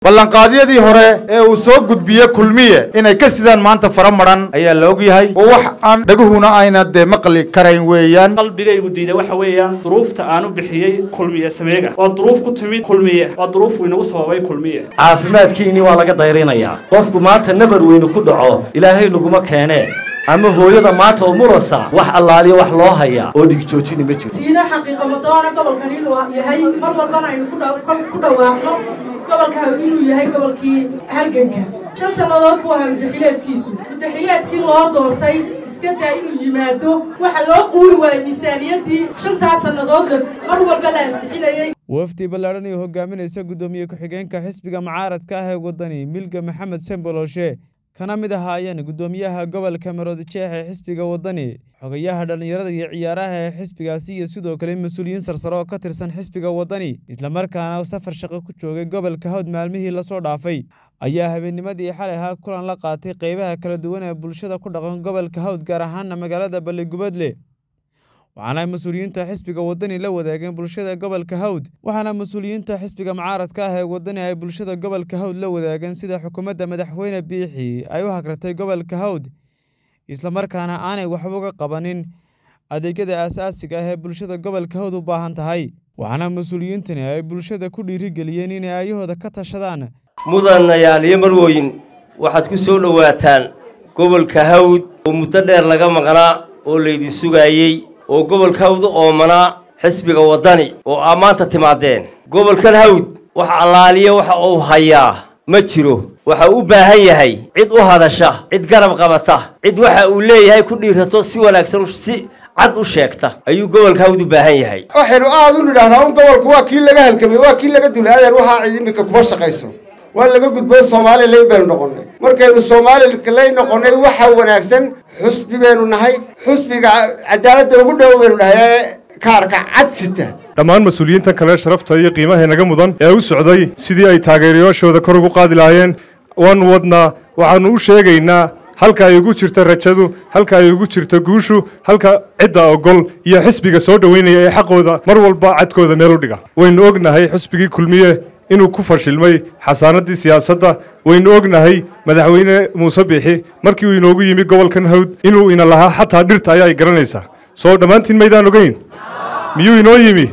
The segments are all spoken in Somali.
ballanqaadyadii hore ee uu soo gudbiye kulmiye inay ka sidaan maanta fara madhan ayaa la ogyahay oo wax aan dhaguhuna ayna dee maqli karayn weeyaan qalbigaygu diida waxa weeyaan duruufta aan u bixiyey kulmiye sameega waa duruuf ku timid kulmiye waa duruuf inagu sababay kulmiye caafimaadkiinii waa laga dayrinayaa qofku maanta nabar weynu ku dhaco ilaahay laguma keenee ama hooyada maanta oo murasa wax allaaliya wax loo hayaa oo dhigjoojini ma jiro siina xaqiiqa madoona gobolkan inuu yahay mar walbana aynu ku dhawaaqno gobolka inuu yahay gobolkii halganka shan sannadood buu ahaa mudaxileedkiisu mudaxileedkii loo doortay iska daa inuu yimaado waxa loo quuri waayey miisaaniyaddii shantaas sannadood mar walba la ansixinayey wafdi ballaadhan iyo hogaaminaysa guddoomiye ku-xigeenka xisbiga mucaaradka ah ee waddani milga maxamed semboloshe kana mid ahaayeen guddoomiyaha gobolka maroodijeex ee xisbiga waddani xogayaha dhallinyarada iyo ciyaaraha ee xisbigaasi iyo sidoo kale mas-uuliyiin sarsare oo ka tirsan xisbiga waddani islamarkaana safar shaqo ku joogay gobolka hawd maalmihii lasoo dhaafay ayaa habeennimadii xalay ahaa kulan la qaatay qeybaha kala duwan ee bulshada ku dhaqan gobolka hawd gaar ahaana magaalada balligubadle waxaana mas-uuliyiinta xisbiga waddani la wadaageen bulshada gobolka hawd waxaana mas-uuliyiinta xisbiga mucaaradka ah ee waddani ay bulshada gobolka hawd la wadaageen sida xukuumadda madaxweyne biixi ay u hagratay gobolka hawd islamarkaana aanay waxba uga qabanin adeegyada aasaasiga ah ee bulshada gobolka hawd u baahan tahay waxaana mas-uuliyiintani ay bulshada ku dhiirigeliyeen inay ayahooda ka tashadaan mudanayaal iyo marwooyin waxaad ku soo dhowaataan gobolka hawd oo muddo dheer laga maqnaa oo laydin sugaayey oo gobolka hawd u oomanaa xisbiga waddani oo aa maanta timaadeen gobolkan hawd wax allaaliya waxa uu hayaa ma jiro waxa u baahan yahay cid u hadasha cid garab qabata cid waxa uu leeyahay ku dhiirato si wanaagsan si cad u sheegta ayuu gobolka hawd u baahan yahay waxaynu aada u nidhahnaa un gobolku waa kii laga halgamay waa kii laga dulay adeer waxaa cid iminka kuma shaqayso waa laga gudbay soomaali lay baynu noqonnay markaynu soomaali lay noqonnay waxa wanaagsan xusbi baynu nahay xusbiga cadaaladda ugu dhow baynu nahay ee kaarka cad sita dhammaan mas-uuliyiintan kale sharafta iyo qiimaha naga mudan ee u socday sidii ay taageerayaashooda kor ugu qaadi lahaayeen waanu wadnaa waxaannu u sheegaynaa halka ay ugu jirto rajadu halka ay ugu jirto guushu halka cidda ogol iyo xisbiga soo dhoweynaya ee xaqooda mar walba cadkooda meel u dhiga waynu ognahay xisbigii kulmiye inuu ku fashilmay xasaanadii siyaasadda waynu ognahay madaxweyne muuse biixi markii uu inoogu yimi gobolkan hawd inuu ina lahaa xataa dhirta ayaa ay garanaysaa soo dhammaantiin maydaan ogeyn miyuu inoo yimi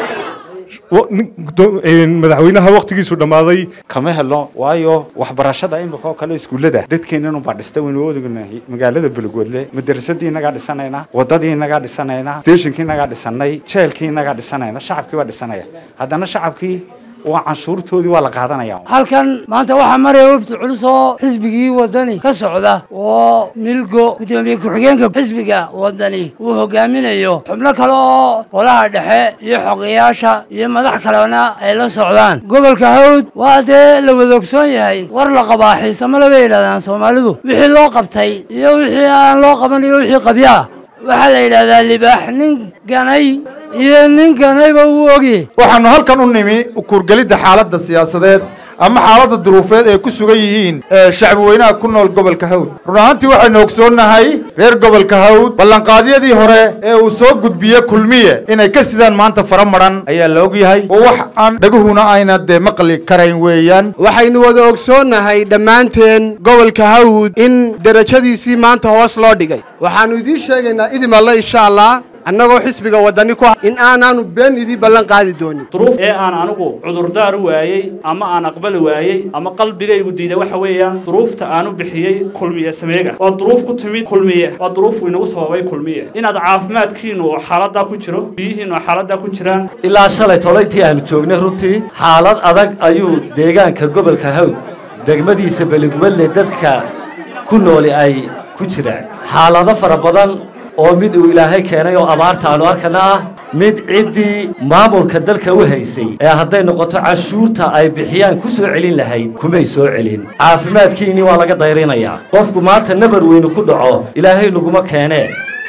madaxweynaha wakhtigiisu dhammaaday kama helo waayo waxbarashada imika oo kale iskuullada dadkeenanubaa dhista waynu odognahay magaalada beligwadle madarasadii inagaa dhisanayna wadadii inagaa dhisanayna steeshinkii inagaa dhisanay jeelkii inagaa dhisanayna shacabkii baa dhisanaya haddana shacabkii waa canshuurtoodii waa la qaadanaya halkan maanta waxaa maraya wafdi culus oo xisbigii waddani ka socda oo milgo guddoomiye ku-xigeenka xisbiga waddani uu hogaaminayo xubno kale oo golaha dhexe iyo xogayaasha iyo madax kalena ay la socdaan gobolka hawd waa dee la wada ogsoon yahay war la qabaa xiisamale bay yidhahdaan soomaalidu wixii loo qabtay iyo wixii aan loo qaban iyo wixii qabyaa waxaa la yidhahdaa libaax nin ganay iyo nin ganayba uu ogye waxaannu halkan u nimi ukuurgelidda xaaladda siyaasadeed ama xaaladda duruufeed ay ku sugan yihiin shacbi weynaha ku nool gobolka hawd run ahaantii waxaynu ogsoonnahay reer gobolka hawd ballanqaadyadii hore ee uu soo gudbiye kulmiye inay ka sidaan maanta fara madhan ayaa la ogyahay oo wax aan dhaguhuna ayna dee maqli karayn weeyaan waxaynu wada ogsoonnahay dhammaanteen gobolka hawd in derajadiisii maanta hoos loo dhigay waxaannu idiin sheegaynaa idin alle insha allah annagoo xisbiga waddani ku in aanaanu been idii ballan qaadi doonin duruuf ee aan anigu cudurdaar u waayey ama aan aqbali waayey ama qalbigaygu diida waxa weeyaan duruufta aan u bixiyey kulmiye sameega waa duruuf ku timid kulmiye waa duruuf inagu sababay kulmiye inaad caafimaadkiinu oo xaaladdaa ku jiro biyihiinu oo xaaladdaa ku jiraan ilaa shalay tolantii aanu joognay runtii xaalad adag ayuu deegaanka gobolka hawd degmadiisa beligubadle dadka ku nooli ay ku jiraan xaalado fara badan oo mid uu ilaahay keenay oo abaarta aanu arkana ah mid ciddii maamulka dalka u haysay ee hadday noqoto canshuurta ay bixiyaan ku soo celin lahayd kumay soo celin caafimaadkiinii waa laga dayrinayaa qofku maanta nabar weynu ku dhaco ilaahay laguma keenee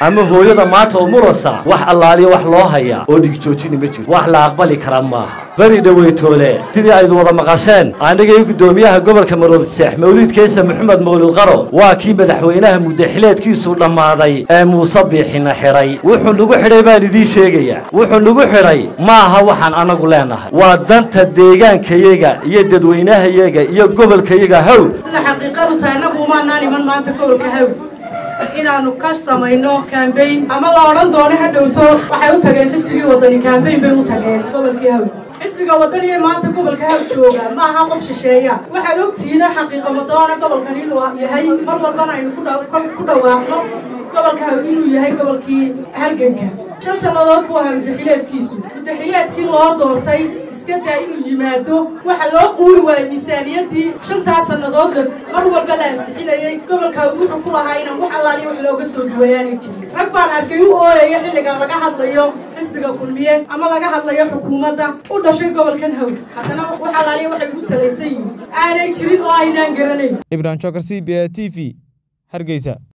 ama hooyada maanta oo murasa wax allaaliya wax loo hayaa oo dhigjoojini ma jirto wax la aqbali kara maaha beri dhaweytoole sidii aydu wada maqasheen aniga iyo guddoomiyaha gobolka maroodi sheex mawliid keesa maxamed mawlid qaro waa kii madaxweynaha muddaxileedkiisu dhammaaday ee muuse biixina xidhay wuxuu nagu xidhay baan idiin sheegayaa wuxuu nagu xidhay ma aha waxaan anagu leenahay waa danta deegaankayaga iyo dadweynahayaga iyo gobolkayaga hawl sida xaqiiqadu tahay annagu umaanaan iman maanta gobolka hawl inaanu ka samayno kambayn ama la odhan doono ha dhowto waxay u tageen xisbigii wadani kambayn bay u tageen gobolkii hawl xisbiga wadani ee maanta gobolka hawl jooga ma aha qof shisheeya waxaad ogtihiin xaqiiqa madoona gobolkan inuu yahay mar walbana aynu ku dhawaaqno gobolka hawl inuu yahay gobolkii halganka shan sannadood buu ahaa muddaxileedkiisu muddaxileedkii loo doortay iska daa inuu yimaado waxa loo quuri waayey miisaaniyaddii shantaas sannadood la mar walba la ansixinayey gobolka wuxuu ku lahaa inaan wax allaaliya wax looga soo duwayaanay jirin rag baan arkay u ooyaya xilliga laga hadlayo xisbiga kulmiye ama laga hadlayo xukuumadda u dhashay gobolkan hawl haddana wax allaaliya waxay ku salaysan yihiin aanay jirin oo aynaan garanayn ibrahim jokar c b a t v hargeysa